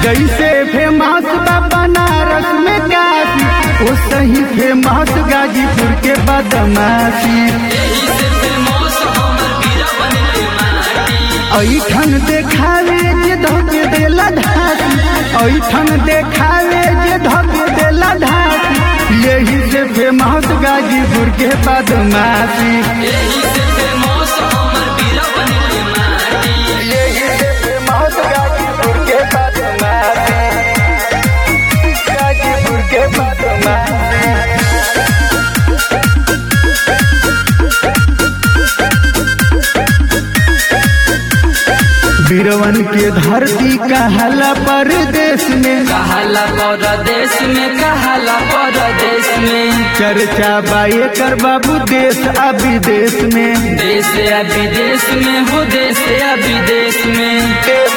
जैसे फेमस बा बनारस में काशी वो सही फेमस गाजीपुर के बदमाशी ऐठन देखावे जे धोके देला धासी ऐठन देखावे जे धोके देला धासी यही से फेमस गाजीपुर के बदमाशी यही से फेमस गाजीपुर के बदमाशी गाजीपुर के बदमाशी बीरवन के धरती कहला परदेश में कहाला परदेश में कहाला परदेश में चर्चा बाए कर बाबू देश आ विदेश में देश या विदेश में हो देश या विदेश में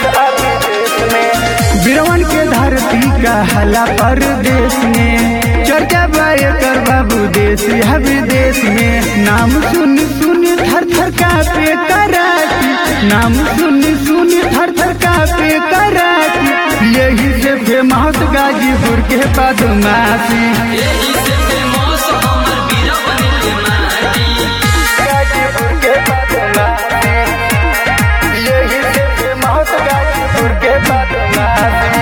बीरवन के धरती कहला परदेश में चर्चा बाए कर बाबू देश या विदेश में नाम सुन सुन थर थर कापे कराची नाम सुन सुन थर थर कापे कराची यही से फेमस गाजीपुर के बदमाशी यही से फेमस हमर बीरबन के माटी गाजीपुर के बदमाशी यही से फेमस गाजीपुर के बदमाशी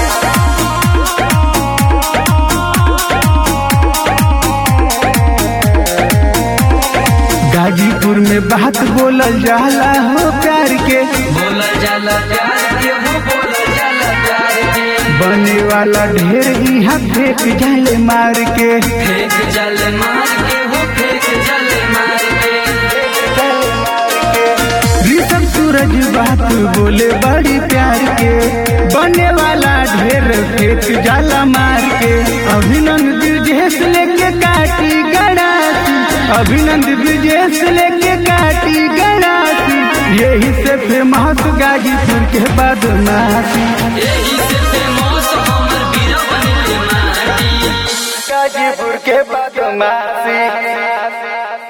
गाजीपुर में बात बोलल जाला हो प्यार के बोला जाला प्यार के हो बोला जाला प्यार के बने वाला ढेर यहाँ फेंक जाले मार के फेंक जल मार के हो फेंक जल मार के ऋषभ सूरज बात बोले बड़ी प्यार के बने वाला ढेर फेंक जाला मार के अभिनंद ब्रिजेश लेके काटी गड़ासी अभिनंद ब्रिजेश लेके काटी गड़ासी यही से फेमस गाजीपुर के बदमाशी यही से फेमस हमर बीरबन के माटी गाजीपुर के बदमाशी